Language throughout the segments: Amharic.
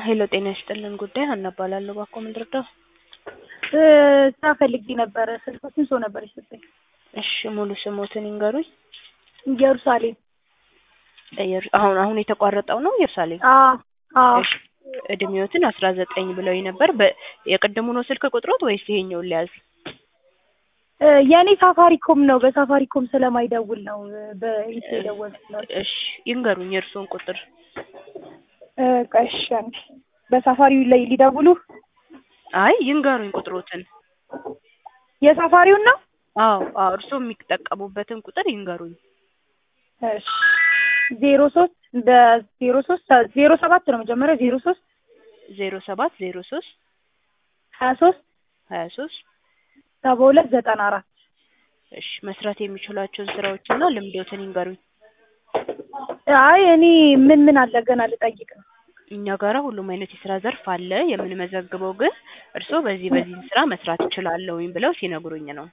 ሄሎ ጤና ይስጥልን ጉዳይ ሀና እባላለሁ። እባክዎ ምን ልርዳው? ስራ ፈልጌ ነበረ። ስልኮችን ሰው ነበር የሰጠኝ። እሺ ሙሉ ስሞትን ይንገሩኝ። ኢየሩሳሌም። ኢየሩ- አሁን አሁን የተቋረጠው ነው ኢየሩሳሌም። አዎ አዎ። እሺ እድሜዎትን አስራ ዘጠኝ ብለውኝ ነበር። በ- የቅድሙ ነው ስልክ ቁጥሮት ወይስ ይሄኛውን ሊያዝ? እ የእኔ ሳፋሪኮም ነው። በሳፋሪኮም ስለማይደውል ነው በኢትዮ የደወልኩት ነው። እሺ ይንገሩኝ የእርስዎን ቁጥር። እ ቆይ እሺ አንዴ። በሳፋሪው ላይ ሊደውሉ አይ ይንገሩኝ ቁጥሮትን። የሳፋሪውን ነው። አዎ አዎ እርስዎ የሚጠቀሙበትን ቁጥር ይንገሩኝ። እሺ ዜሮ ሶስት በዜሮ ሶስት ዜሮ ሰባት ነው መጀመሪያ ዜሮ ሶስት ዜሮ ሰባት ዜሮ ሶስት ሀያ ሶስት ሀያ ሶስት ሰባ ሁለት ዘጠና አራት እሺ መስራት የሚችሏቸውን ስራዎችና ልምዶትን ይንገሩኝ። አይ እኔ ምን ምን አለ ገና ልጠይቅ ነው። እኛ ጋራ ሁሉም አይነት የስራ ዘርፍ አለ። የምንመዘግበው ግን እርስዎ በዚህ በዚህ ስራ መስራት እችላለሁኝ ብለው ሲነግሩኝ ነው።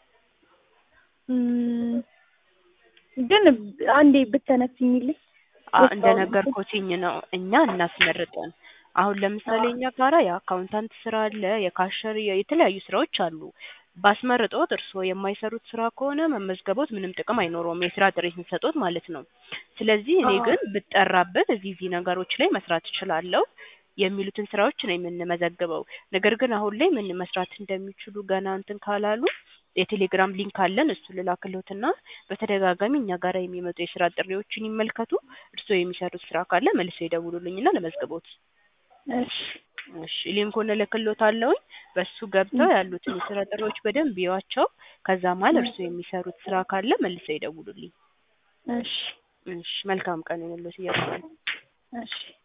እም፣ ግን አንዴ ብተነፍኝልኝ አ- እንደነገርኩትኝ ነው እኛ እናስመርጠን። አሁን ለምሳሌ እኛ ጋራ የአካውንታንት ስራ አለ፣ የካሸር የተለያዩ ስራዎች አሉ። ባስመርጦት እርስዎ የማይሰሩት ስራ ከሆነ መመዝገቦት ምንም ጥቅም አይኖረውም፣ የስራ ጥሪ ስንሰጦት ማለት ነው። ስለዚህ እኔ ግን ብጠራበት እዚህ እዚህ ነገሮች ላይ መስራት እችላለሁ የሚሉትን ስራዎች ነው የምንመዘግበው። ነገር ግን አሁን ላይ ምን መስራት እንደሚችሉ ገና እንትን ካላሉ የቴሌግራም ሊንክ አለን። እሱ ልላክልዎትና በተደጋጋሚ እኛ ጋራ የሚመጡ የስራ ጥሪዎችን ይመልከቱ። እርስዎ የሚሰሩት ስራ ካለ መልሰው ይደውሉልኝና ለመዝግቦት። እሺ እሺ ሊንኩን እልክልዎታለሁኝ። በሱ ገብተው ያሉትን የስራ ጥሪዎች በደንብ ይዋቸው። ከዛ መሀል እርስዎ የሚሰሩት ስራ ካለ መልሰው ይደውሉልኝ። እሺ እሺ መልካም ቀን ይሁንልዎት እያልኩ ነው። እሺ